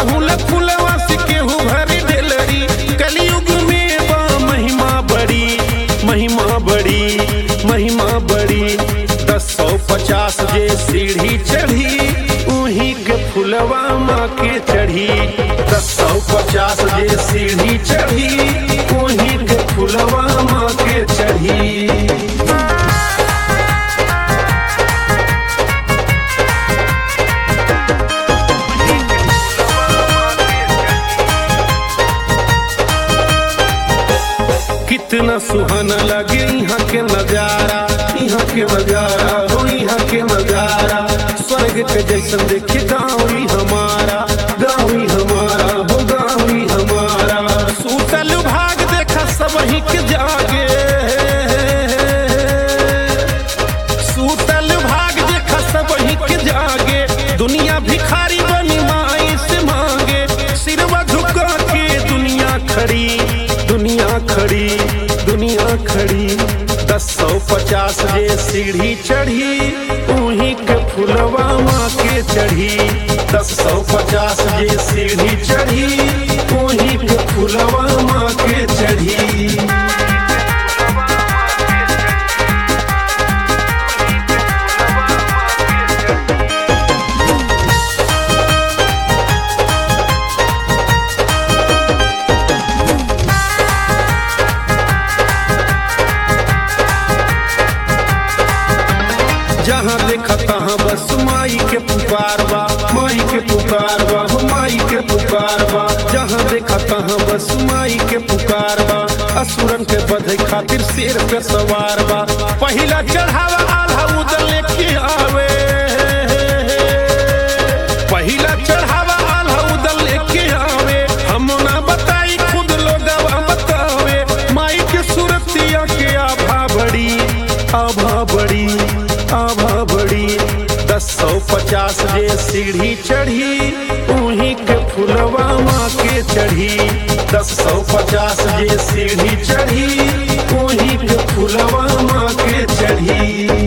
अड़हुल फुलवा से केहू भरी ढेलरी कलयुग में बा महिमा बड़ी महिमा बड़ी महिमा बड़ी दस सौ पचास जे सीढ़ी चढ़ी उही के फुलवा माँ के चढ़ी दस सौ पचास जे सीढ़ी चढ़ी उही के फुलवा माँ के चढ़ी कितना सुहाना लगे यहाँ के नजारा यहाँ के नजारा हो यहाँ के नजारा स्वर्ग के जैसन देखे गाँव ही हमारा गाँव ही हमारा हो गाँव ही हमारा सूतल भाग देखा सब ही के जागे सूतल भाग देखा सब ही के जागे दुनिया भिखारी बनी माई से मांगे सिरवा झुका के दुनिया खड़ी दुनिया खड़ी दुनिया खड़ी दस सौ पचास जे सीढ़ी चढ़ी उही के फुलवा माँ के चढ़ी दस सौ पचास जे सीढ़ी चढ़ी उही के फुलवा माँ के चढ़ी जहाँ देखा तहाँ बस माई के पुकार बा माई के पुकार बा हो माई के पुकार बा जहाँ देखा तहाँ बस माई के पुकार बा असुरन के बधे खातिर शेर पे सवार बा पहिला चढ़ावा आल्हा उदल लेके आवे पहिला चढ़ावा आल्हा उदल लेके आवे हम ना बताई खुद लोग बतावे माई के सूरतिया के आभा बड़ी आभा बड़ी आभा बड़ी दस सौ पचास जे सीढ़ी चढ़ी उही के फुलवा माँ के चढ़ी दस सौ पचास जे सीढ़ी चढ़ी उही के फुलवा माँ के चढ़ी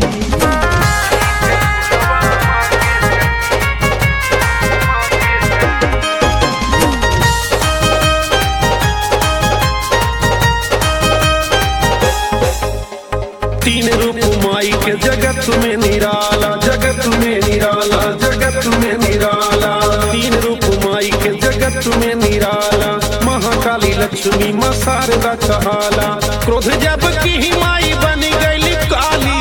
तीन रूप माई के जगत में निराला जगत में निराला जगत में निराला तीन रूप माई के जगत में निराला महाकाली लक्ष्मी माँ शारदा कहाला क्रोध जब की ही माई बन गई काली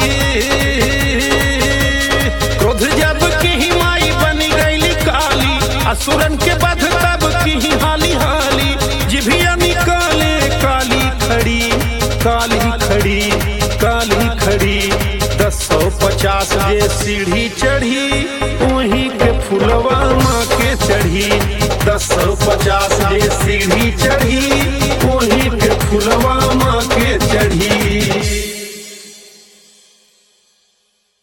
क्रोध जब की ही माई बन गई काली असुरन के बध तब की ही हाली हाली जिभिया निकाले काली खड़ी काली खड़ी काली खड़ी दस सौ पचास जे सीढ़ी चढ़ी वहीं के फुलवा माँ के चढ़ी दस सौ पचास जे सीढ़ी चढ़ी वहीं के फुलवा माँ के